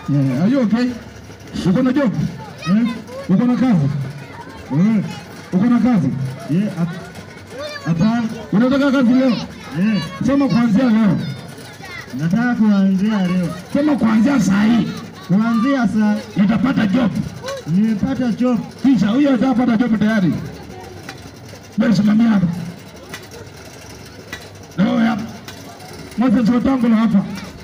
Yeah, are you okay? Uko na job? Eh? Uko na kazi? Eh? Uko na kazi? Yeah, hap- hapana. Unataka kazi leo? Eh, Sema kuanzia leo. nataka kuanzia leo. Sema kuanzia saa hii Kuanzia saa nitapata job. nimepata job. Kisha huyo atapata job tayari. Wewe simamia hapa. Leo hapa. Moses Wetangula hapa.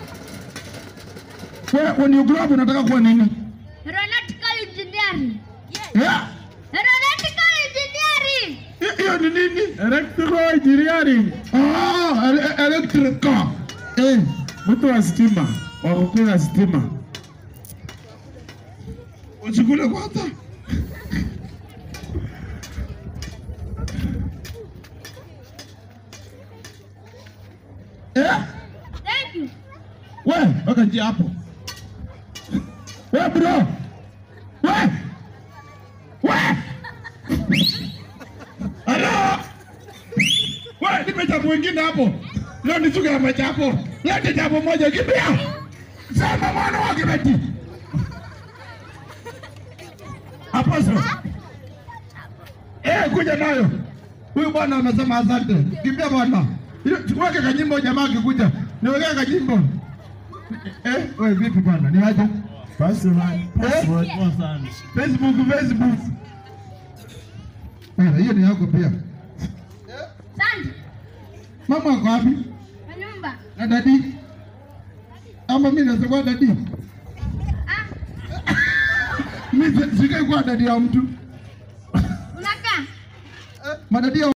Wewe when you grow up unataka kuwa nini? Aeronautical engineering. Yeah. Aeronautical engineering. Hi- Hiyo ni nini? Electrical engineering. Ah, ele- electrical. Eh, Mtu wa stima, wa kukula stima. usikule kwanza. Eh? Thank you. We, weka njia hapo. We bro. We. We. Hello. We, nipe jambo wengine hapo. Leo ni siku ya machapo. Lete jambo moja kimbia. Sema mwana wa kibeti. Hapo sio. Eh, kuja nayo. Huyu bwana amesema asante. Kimbia bwana. Ile- Weke kanyimbo jamaa akikuja. Niwekea kanyimbo. Eh, wewe vipi bwana? Ni aje? Password, password, poa sana. Facebook, Facebook. Bwana, hiyo ni yako pia. Asante. Mama ako wapi? Kwa nyumba. Na dadi? Ama mimi nasema dadi? Ah, Mimi si- sikai kuwa dadi ya mtu. unakaa? Madadi ya